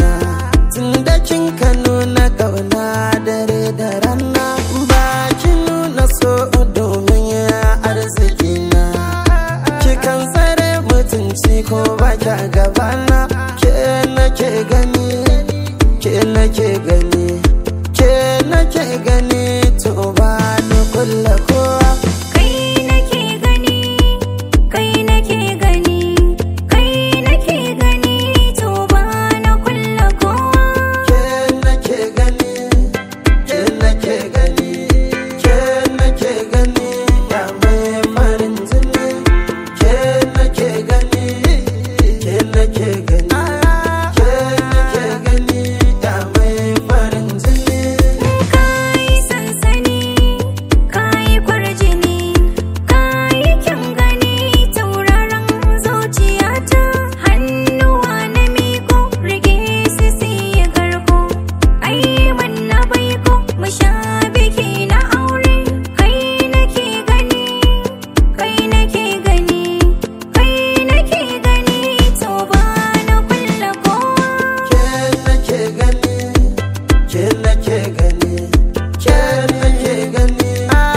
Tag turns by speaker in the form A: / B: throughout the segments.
A: tun da kin ka nuna kauna dare da rana ba ki nuna so domin arziki na kikan tsare mutunci ko ba kya gabana ke nake gani ke nake gani ke nake gani to ba ni kulla kowa
B: Kai nake gani, kai nake gani, kai nake gani, to ba na kulla kowa.
A: ke nake gani ke nake gani ke nake gani ya mai farin jini ke nake gani ke nake gani ke nake gani ya mai farin jini
B: Kai sansani, kai kwarjini, kai kyan gani, tauraron zuciyata. Hannuwa na miko, rike su siya garko. Ai manna baiko, mu sha biki na aure. Kai nake gani, kai nake gani, kai nake gani, to ba na kulla kowa.
A: ke nake gani ke nake gani ke nake gani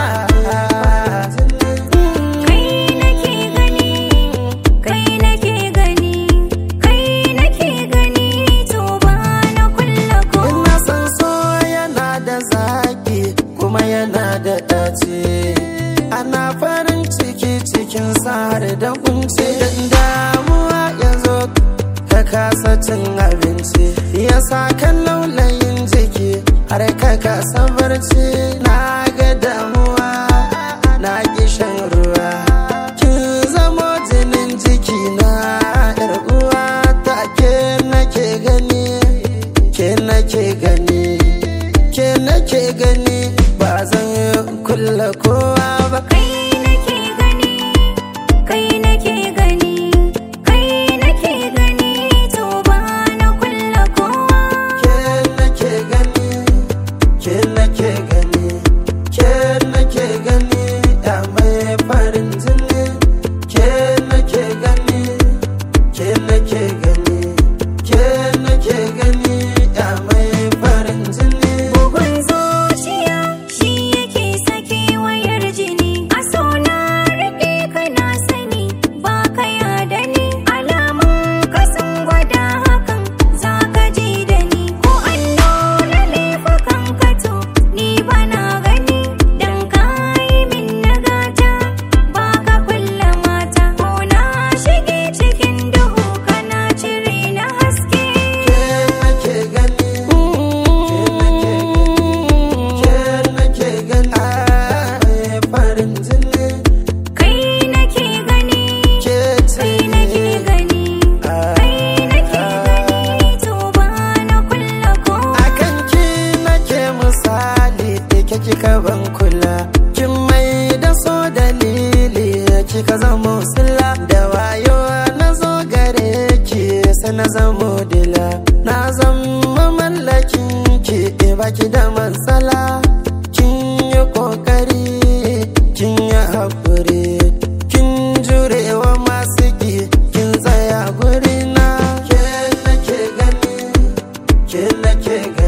B: Kai nake gani, kai nake gani, kai nake gani, to ba na kulla kowa.
A: Ina san so yana da zaki kuma yana da ɗaci Ana farin ciki cikin har da kunci Dan damuwa ya zo ka kasa cin abinci Ya sa kan laulayin jiki har ka kasa barci Na ga damuwa na ki shan ruwa Kin zamo jinin jiki na yar uwa ta ke nake gani ke nake gani ke nake gani ba zan kulla kowa ba
B: Kai nake gani, kai nake gani, kai nake gani, to ba na kulla kowa.
A: ke nake gani ke nake gani ke nake gani ya mai farin jini ke nake gani ke nake gani ke nake gani ya mai farin jini
B: Bugun zuciya shi yake sake wayar jini. A so na rike ka na sani ba ka yada ni. Alamun ka sun gwada hakan za ka ji da ni. Ko an nuna laifukan ka to ni ba na gani. Dan ka yi min nagata ba ka kulla mata. Ko na shige cikin duhu kana cire na haske.
A: ke nake gani ke nake gani mai farin jini
B: Kai nake gani.
A: ke
B: Kai nake gani, kai nake gani, to ba na kulla kowa.
A: akan ki nake misali ke kika ban kula kin mai da so dalili kika zamo sila da wayo na zo gare ki sai na zamo dila na zama mallakin ki baki da matsala kin yi kokari kin yi haƙuri kin jurewa masu ki kin tsaya guri na ke nake gani ke nake gani